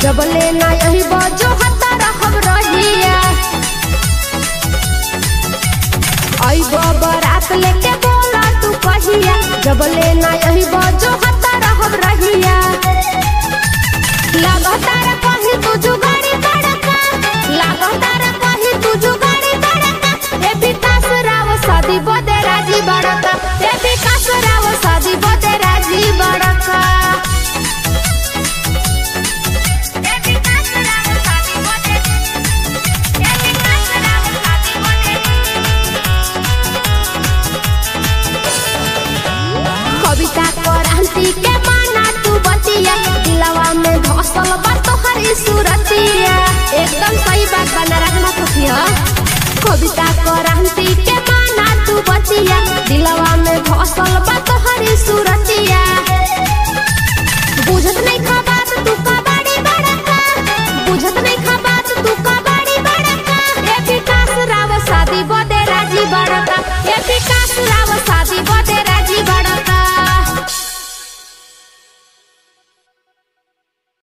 जब लेना यही बजो हता रहब रहिया अइबो बरात लेके बोला तू कहिया जब लेना यही बजो हता रहब रहिया लागतार कही तू जुगाड़ी बड़का लागतार कही तू जुगाड़ी बड़का ए विकास राव शादी बदे राजी बड़का ए विकास राव शादी बदे राजी बड़का ए विकास राव शादी बदे ए विकास राव शादी बदे कविता क्रांति के माना तू बतिया दिलवा में धसल बा तोहरी सूरतिया एकदम सही बात बना रखना खुशिया कविता क्रांति के